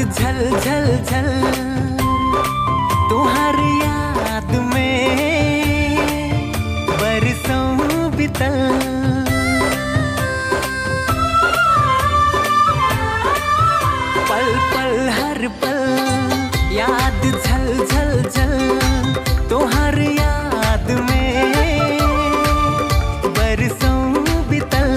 झल झल झल तुहार याद में बरसों बितल पल पल हर पल याद झल झल झल तुहार याद में बरसों बितल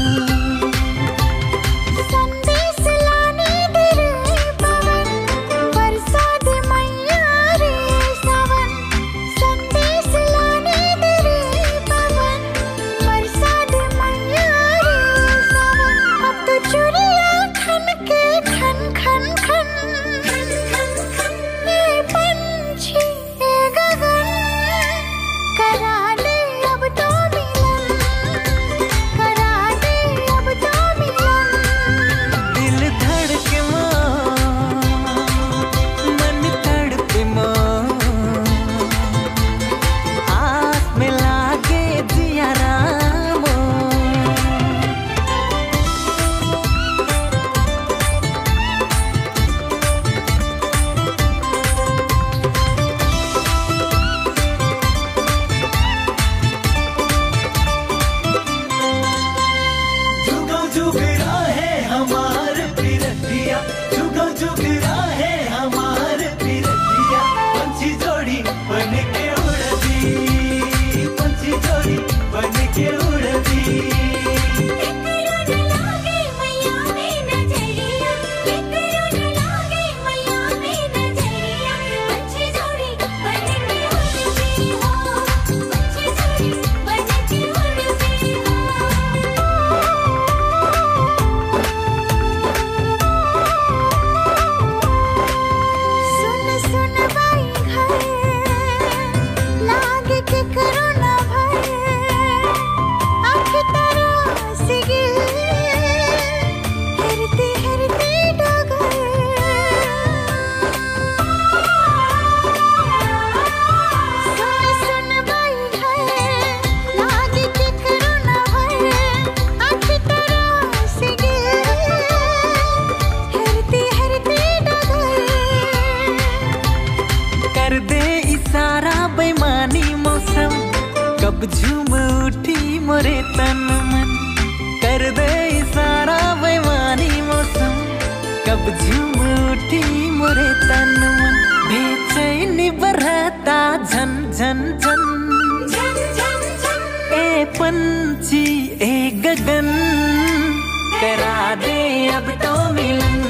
संदेश लाने दे रे पवन बरसा दे मैया रे सावन संदेश लाने दे रे पवन बरसा दे मैया रे सावन अब तो चुरिया खन के खन खन खन ये पंछी ये गगन करा दे अब तो मिलन करा दे अब तो मिलन दिल धड़के माँ मन तड़पे माँ आस में लागे जिया रामो जुगो जुगरा है हमार पिरतिया जुगो जुगरा है हमार पिरतिया पंछी जोड़ी बन के उड़ती पंछी जोड़ी बन के उड़ती सुन सुन बाई घर लागे के करो ना भाई आँख तरह से गिर हरते हरते डगर सुन सुन बाई घर लागे के करो ना भाई आँख तरह से गिर हरते हरते डगर कर दे इशारा बेमानी मौसम कब झूम उठी मोरे तन मन कर दे इशारा बेमानी मौसम कब झूम उठी मोरे तन मन बेचैनी बरहता झन झन झन ए पंछी ए गगन करा दे अब तो मिलन